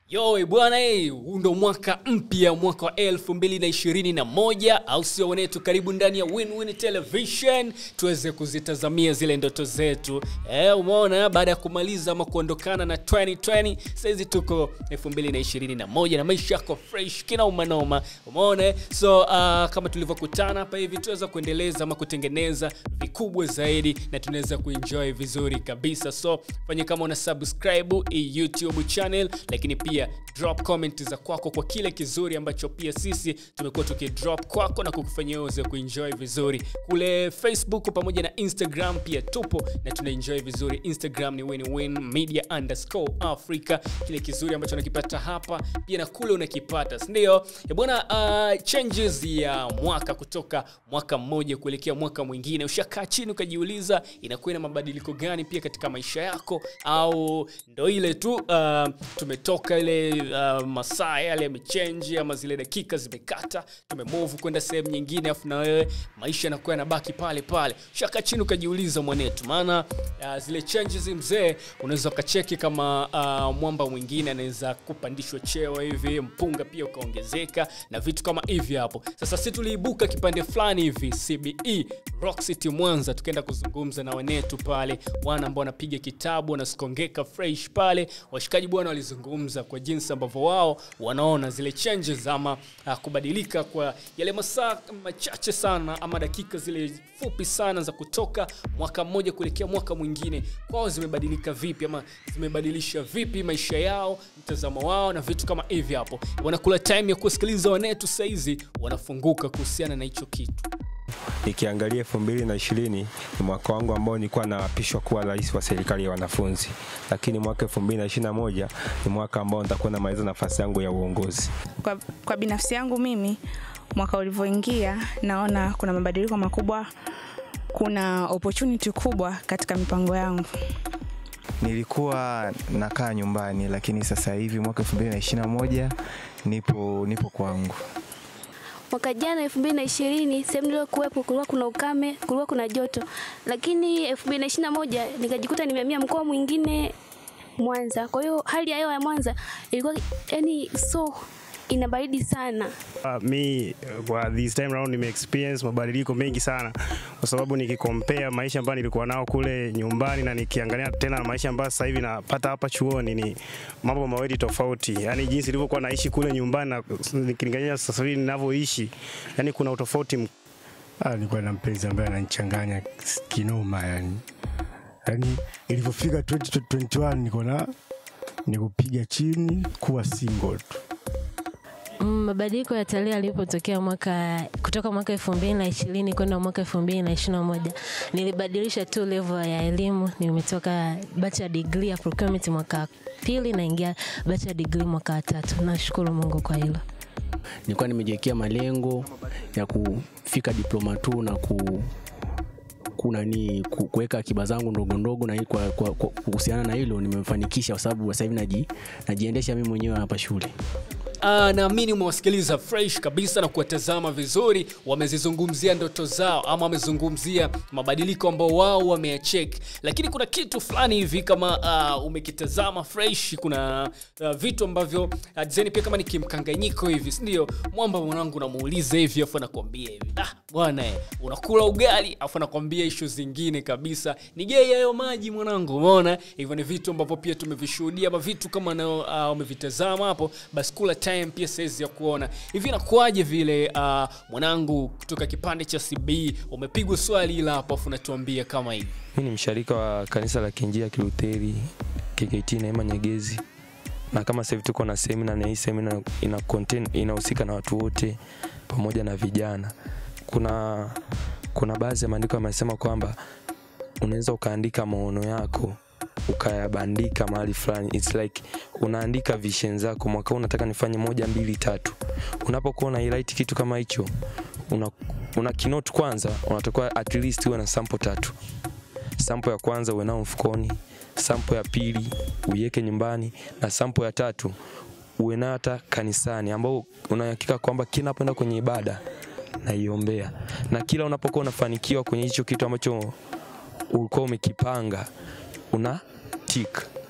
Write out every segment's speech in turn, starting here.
Yo bwana, eh, huu ndo mwaka mpya, mwaka wa elfu mbili na ishirini na moja au sio wenetu? Karibu ndani ya Win-Win Television tuweze kuzitazamia zile ndoto zetu. Eh, umeona, baada ya kumaliza ama kuondokana na 2020 saizi tuko elfu mbili na ishirini na moja na maisha yako fresh kina umanoma, umeona eh? So uh, kama tulivyokutana hapa hivi tuweza kuendeleza ama kutengeneza vikubwa zaidi na tunaweza kuenjoy vizuri kabisa. So fanya kama una subscribe hii YouTube channel, lakini pia drop comment za kwako kwa kile kizuri ambacho pia sisi tumekuwa tukidrop kwako na kukufanyia uweze kuenjoy vizuri kule Facebook pamoja na Instagram pia tupo na tunaenjoy vizuri. Instagram ni win-win media underscore Africa, kile kizuri ambacho unakipata hapa pia na kule unakipata, si ndio? Eh bwana, uh, changes ya mwaka kutoka mwaka mmoja kuelekea mwaka mwingine, ushakaa chini ukajiuliza inakuwa na mabadiliko gani pia katika maisha yako, au ndo ile tu uh, tumetoka ile uh, masaa yale yamechange ama zile dakika zimekata, tumemove kwenda sehemu nyingine, afu na wewe maisha yanakuwa yanabaki pale pale. Ushakaa chini ukajiuliza mwanetu, maana uh, zile changes mzee, unaweza ukacheki kama uh, mwamba mwingine anaweza kupandishwa cheo hivi, mpunga pia ukaongezeka na vitu kama hivi hapo. Sasa si tuliibuka kipande fulani hivi CBE Rock City Mwanza, tukaenda kuzungumza na wanetu pale, wana ambao wanapiga kitabu wanasikongeka fresh pale. Washikaji bwana walizungumza kwa jinsi ambavyo wao wanaona zile changes ama uh, kubadilika kwa yale masaa machache sana ama dakika zile fupi sana za kutoka mwaka mmoja kuelekea mwaka mwingine, kwao zimebadilika vipi ama zimebadilisha vipi maisha yao, mtazamo wao na vitu kama hivi hapo. Wanakula time ya kusikiliza wanetu saizi, wanafunguka kuhusiana na hicho kitu. Nikiangalia elfu mbili na ishirini ni mwaka wangu ambao nilikuwa naapishwa kuwa rais wa serikali ya wanafunzi, lakini mwaka elfu mbili na ishirini na moja ni mwaka ambao nitakuwa namaliza nafasi yangu ya uongozi. Kwa, kwa binafsi yangu mimi mwaka ulivyoingia naona kuna mabadiliko makubwa, kuna opportunity kubwa katika mipango yangu. Nilikuwa nakaa nyumbani, lakini sasa hivi mwaka 2021 nipo nipo kwangu. Mwaka jana elfu mbili na ishirini sehemu niliyokuwepo kulikuwa kuna ukame, kulikuwa kuna joto, lakini elfu mbili na ishirini na moja nikajikuta nimehamia mkoa mwingine Mwanza. Kwa hiyo hali ya hewa ya Mwanza ilikuwa yani so ina baridi sana. Uh, mi kwa this time round nime experience mabadiliko mengi sana, kwa sababu nikikompare maisha ambayo nilikuwa nao kule nyumbani na nikiangalia tena na maisha ambayo sasa hivi napata hapa chuoni, ni mambo mawili tofauti. Yani jinsi nilivyokuwa naishi kule nyumbani na nikilinganisha sasa hivi ninavyoishi, yani kuna utofauti mk- Ah, nilikuwa na mpenzi ambaye ananichanganya kinoma yani. Yaani ilivyofika 2021 niko na nikupiga chini kuwa single tu. Mm, Mabadiliko ya tarehe yalipotokea mwaka kutoka mwaka elfu mbili na ishirini kwenda mwaka elfu mbili na ishirini na moja nilibadilisha tu level ya elimu. Nimetoka bachelor degree ya procurement mwaka wa pili naingia bachelor degree mwaka wa tatu. Nashukuru Mungu kwa hilo. nilikuwa nimejiwekea malengo ya kufika diploma tu na ku kuna ni ku- kuweka akiba zangu ndogo ndogo na hii kwa, kwa, kwa, kuhusiana na hilo nimefanikisha kwa sababu sasa hivi naji, najiendesha mimi mwenyewe hapa shule Ah, naamini umewasikiliza fresh kabisa na kuwatazama vizuri, wamezizungumzia ndoto zao ama wamezungumzia mabadiliko ambao wao wameyachek, lakini kuna kitu fulani hivi kama uh, umekitazama fresh, kuna uh, vitu ambavyo uh, design pia kama ni kimkanganyiko hivi, si ndio? Mwamba mwanangu unamuuliza hivi afu anakwambia hivi ah, bwana eh, unakula ugali afu anakwambia ishu zingine kabisa, ni gei hayo maji mwanangu, umeona hivyo ni vitu ambavyo pia tumevishuhudia ama vitu kama nao uh, umevitazama hapo, basi kula time pia saizi ya kuona hivi inakuwaje vile uh, mwanangu kutoka kipande cha CB umepigwa swali ila hapo afu unatuambia kama hivi Mi ni msharika wa kanisa la Kinjia Kilutheri KKT Neema Nyegezi, na kama sasa hivi tuko na semina, na hii semina ina contain inahusika na watu wote pamoja na vijana. Kuna kuna baadhi ya maandiko yamesema kwamba unaweza ukaandika maono yako ukayabandika mahali fulani. It's like unaandika vision zako, mwaka huu unataka nifanye moja mbili tatu. Unapokuwa una highlight kitu kama hicho, una, una keynote kwanza, unatakiwa at least uwe na sample tatu sampo ya kwanza uwe nao mfukoni, sampo ya pili uiweke nyumbani, na sampo ya tatu uwe nayo hata kanisani, ambao unahakika kwamba kila unapoenda kwenye ibada naiombea, na kila unapokuwa unafanikiwa kwenye hicho kitu ambacho ulikuwa umekipanga una tik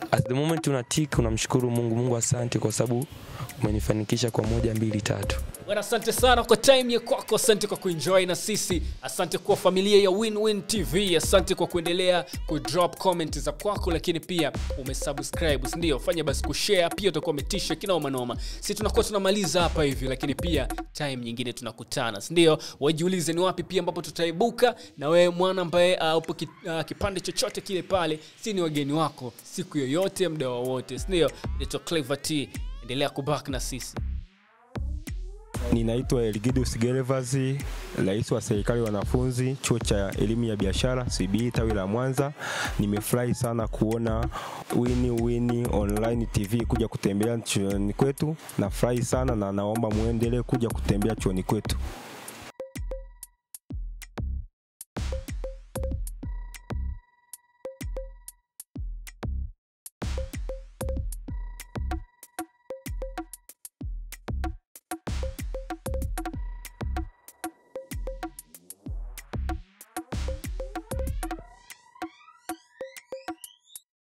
at the moment unatik unamshukuru mungu mungu asante kwa sababu umenifanikisha kwa moja mbili tatu Bwana, asante sana kwa time ya kwako, asante kwa kuenjoy na sisi, asante kwa familia ya Win-Win TV, asante kwa kuendelea kudrop comment za kwako, lakini pia umesubscribe, si ndio? Fanya basi kushare, pia utakuwa umetisha kinoma noma. Si tunakuwa tunamaliza hapa hivi, lakini pia time nyingine tunakutana, si ndio? Wajiulize ni wapi pia ambapo tutaibuka, na wewe mwana ambaye uh, upo ki, uh, kipande chochote kile pale, si ni wageni wako siku yoyote, muda wowote, si ndio? Naitwa Clever T, endelea kubaki na sisi. Ninaitwa Elgidius Gervas, rais wa serikali wanafunzi chuo cha elimu ya biashara CBE tawi la Mwanza. Nimefurahi sana kuona Wini Wini Online TV kuja kutembelea chuoni kwetu. Nafurahi sana na naomba muendelee kuja kutembea chuoni kwetu.